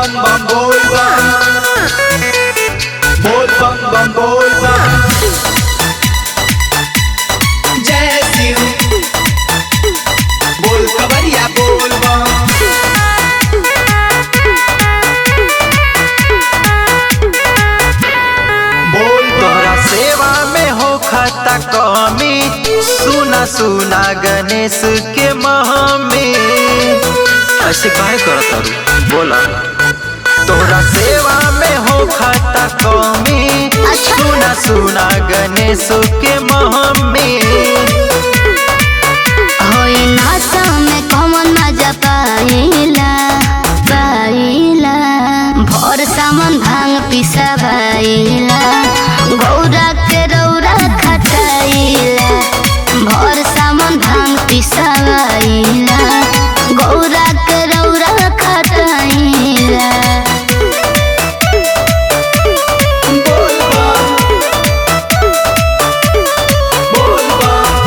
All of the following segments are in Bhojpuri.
bam bam bol bam Bol bam bam bol bam जय शिव बोल कवरिया बोल बम बोल तोहरा सेवा में हो खता कमी सुना सुना गणेश के महमी ऐसे काहे करत तारू बोला तोहरा सेवा में हो खता कमी सुना सुना गणेश के महमी होई नासा में कौन मजा पाइला पाइला भोर सामान भांग पिसवाइला गौरा के रौरा खटाइला भोर सामान भांग पिसवाइला गौरा के रौरा खटाइला बोल बम बोल बम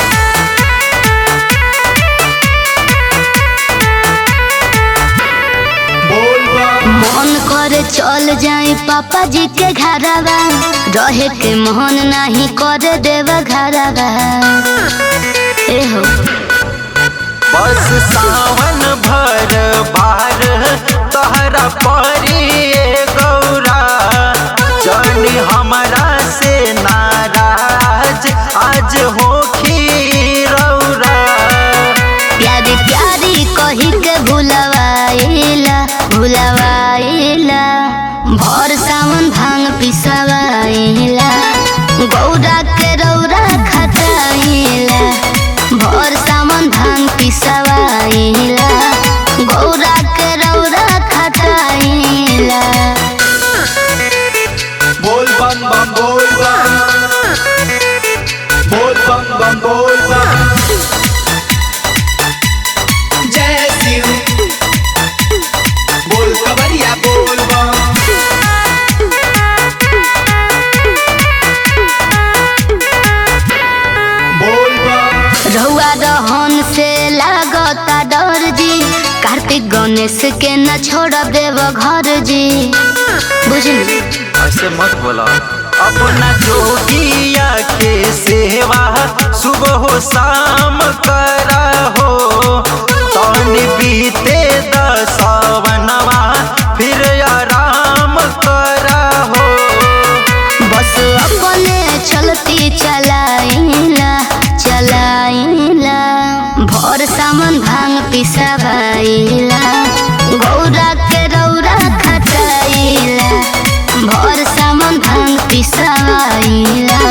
बोल बम मन करे चल जाए पापा जी के घरवा रहे के मोहन नहीं करे देव घरवा ए हो बस सावन भर बार तोहरा परी गौरा जानी हमरा से नाराज आज हो रौरा प्यारी प्यारी कही के भुलवाइला भुलवाइला भर सावन भांग पिसवाइला गौरा के रौरा खटाइला भर सावन भांग पिसवाइला गौरा के रौरा खटाइला बोल बम बम बोल बम बोल बम बम बोल बम जय शिव बोल कवरिया बोल बम बोल बम रहुआ रहन से लागता डर जी कार्तिक गणेश के न छोड़ देव घर जी बुझली ऐसे मत बोला अपना जोगिया के सेवा सुबह हो शाम करा हो तन बीते दसवनवा फिर आराम करा हो बस अपने चलती चलाइला चलाइला भोर सामान भांग पिसवाइला गौरा के रौरा खटाइला भोर सामान भांग पिसवाइला